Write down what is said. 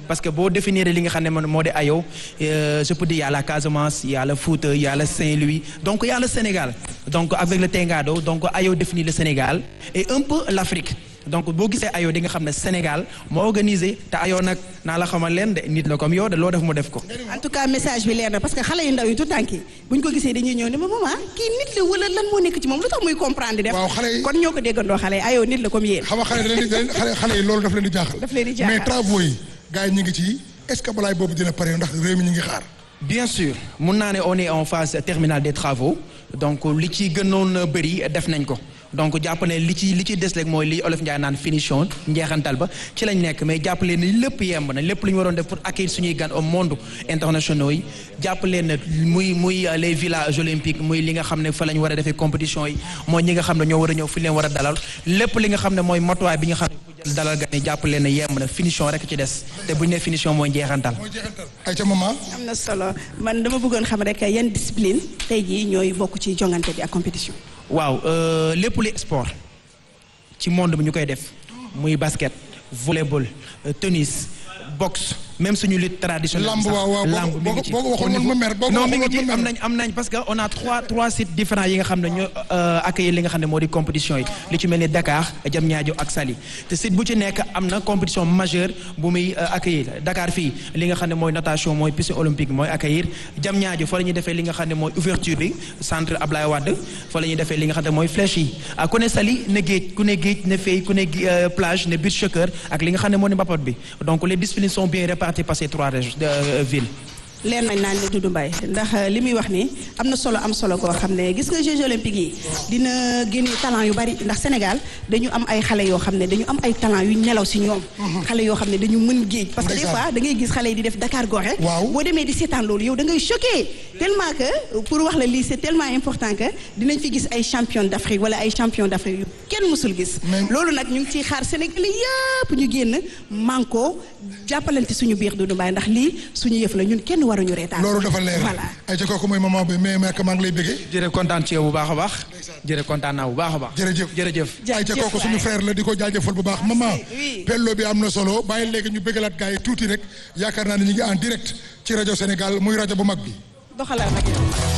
parce que boo définir li nga xam ne man moo di ayo je peux dire y a la Casamance y a le Fouta y a le Saint-Louis donc y a le Sénégal donc avec le Tengado donc ayo définit le Sénégal et un peu l'Afrique donc boo gisee ayo di nga xam ne Sénégal moo organisé te ayo nag naa la xamal leen de nit la comme yow de loo def mu def ko. en tout cas message bi leer na parce que xale yu ndaw yi tout tànk yi bu ñu ko gisee dañuy ñëw ne ma maman kii nit la wala lan moo nekk ci moom lu tax muy comprendre def. waaw xale yi kon ñoo ko déggandoo xale yi ayoo nit la comme yéen. xam nga xale da leen di da leen xale xale yi loolu daf leen di jaaxal. daf leen di jaaxal mais travaux yi gars yi ñu ngi ci est-ce que balaay boobu dina pare ndax réew mi ñu ngi xaar. bien sûr mun naa ne on est en phase terminale des travaux donc li ci gënoon bëri def nañ ko donc jàpp ne li ci li ci des rek mooy li olof Ndiaye naan finition njeexantal ba ci lañ nekk mais jàpp leen ni lépp yemb na lépp lu ñu waroon def pour accueillir suñuy gan au monde internationaux yi jàpp leen ne muy muy les villages olympiques muy li nga xam ne fa la ñu war a defee compétition yi mooy ñi nga xam ne ñoo war a ñëw fi leen war a dalal lépp li nga xam ne mooy motuwaay bi nga xam ne dalal gan yi jàpp leen ne yemb na finition rek ci des te bu ñu nee finition mooy njeexantal. mooy jeexantal ay ca maman. am na solo man dama bëggoon xam rek yan discipline tey jii ñooy bokk ci jongante bi ak compétition. waaw lépp lu sport ci monde bi ñu koy def muy basket volleyball tennis boxe même suñu lutte traditionnelle. lamb waaw waaw lamb mi ngi ci boo ko waxoon man ma mer boo ko non mi ngi waxoon ci man am ma mer. nañ am nañ parce que on a trois trois sites différents yi nga xam ne ñoo accueillir li nga xam ne moo di compétition yi li ci mel ni Dakar Diamniadio ak Saly te site bu ci nekk am na compétition majeure bu muy accueillir Dakar fii li nga xam ne mooy natation mooy piscine olympique mooy accueillir Diamniadio fa la ñuy defee li nga xam ne mooy ouverture bi centre Ablaye Wade fa la ñuy defee li nga xam ne mooy flèche yi ah ku ne Saly ne géej ku ne géej ne fay ku ne plage ne beach soccer ak li nga xam ne moo di mbapat bi donc les disciplines sont bien réparties par ces trois régions de ville leen nañ naan ne Doudou Mbaye ndax li muy wax ni am na solo am solo koo xam ne gis nga Jeux olympiques yi dina génne talent yu bari ndax Sénégal dañu am ay xale yoo xam ne dañu am ay talent yu nelaw si ñoom xale yoo xam ne dañu mën géej parce que des fois da ngay gis xale yi di def Dakar Gorée Waaw. boo demee di seetaan loolu yow da ngay choqué tellement que pour wax la lii c'est tellement important que dinañ fi gis ay champion d'Afrique wala ay champion d'Afrique yu kenn mësul gis Mais- loolu nag ñu ngi ciy xaar Sénégal yëpp ñu génn manko jàppalante suñu biir Doudou Mbaye ndax lii suñu yëf la ñun kenn waruñu reetaan loolu dafa leer. voilà ay ca kooku mooy maman bi mais mais maa ngi lay bëggee. jërëjëf kontaan ci yow bu baax a baax jërëjëf kontaan naa bu baax a baax jërëjëf jërëjëf ay ca Jaajëf kooku suñu waay. frère la di ko jaajëfal bu baax maman oui. pello bi am na solo bàyyi léegi ñu bëggalaat gars yi tuuti rek yaakaar naa ne ñu ngi en direct ci rajo Sénégal muy rajo bu mag bi doxalal nag yow